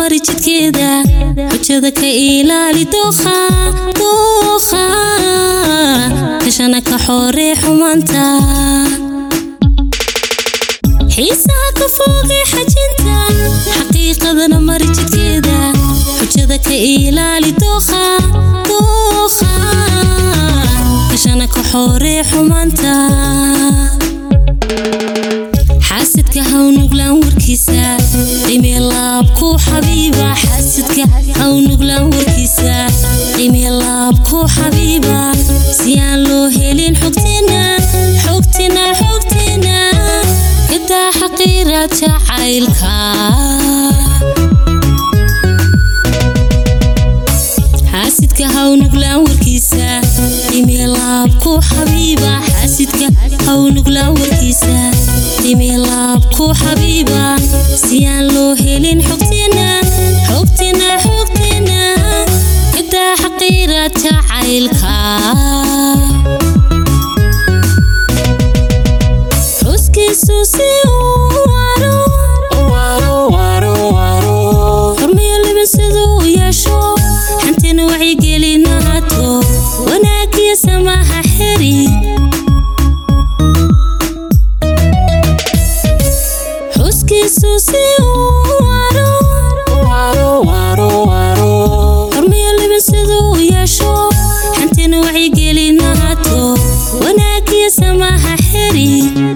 mari jidkeeda xujada ka ilaali dookha dookha kashana ka xooree xumaanta xiisaha ka foogay xajinta xaqiiqadana mari jidkeeda xujada ka ilaali dookha dookha kashana ka xooree xumaanta xaasidka hawnuglaan warkiisa qiimee laabku xabiiba xaasidka hawnuglaan warkiisa qiimee laabku xabiiba si aan loo helin xogtina xogtina xogtina kadaa xaqiiraad jacaylka xaasidka hawnuglaan warkiisa qiimee laabku xabiiba xaasidka hawnuglaan warkiisa qiimee laabku xabiiba si aan loo helin xogtina xogtina xogtina kadaa xaqiiraad jacaylka xuskiisu si uu waro hormiyo liban siduu yeesho xantina wacyigelinaato wanaagiyo samaha xeri xuskiisu si uu waro hormiyo liban siduu yeesho xantina wacyigelinaato wanaagiyo samaha xeri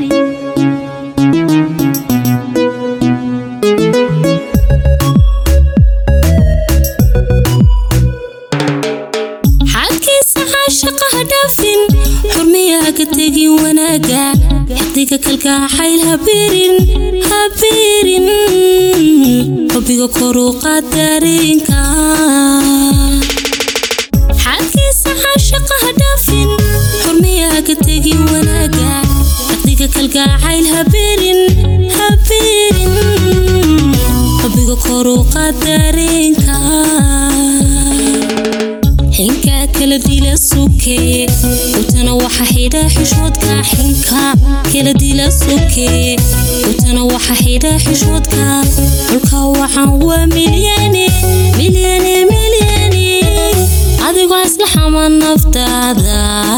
xadkiisa caashaqa ha dhaafin xurmiyaha ka tegin wanaaga xadiga kalgacayl habirin habirin xubiga koruuqaad dareenka xadkiisa caashaqa ha dhaafin xurmiyaha ka tegin wanaaga xadiga kalgacayl habirin habirin xubiga koruuqaad dareenka xinka kala dila sukee utana waxa xidha xishoodka xinka kala dila sukee utana waxa xidha xishoodka dhulka waxaan waa milyane milyane milyane adigoo isla xama naftaada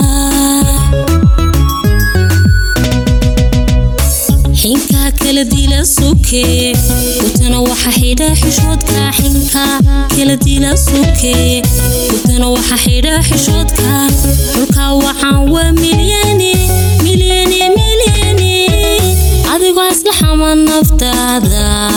xinka kala dila sukee utana waxa xidha xishoodka xinka kala dila sukee utana waxa xidha xishoodka dhulka waxaan waa milyane milyane milyane adigoo isla xama naftaada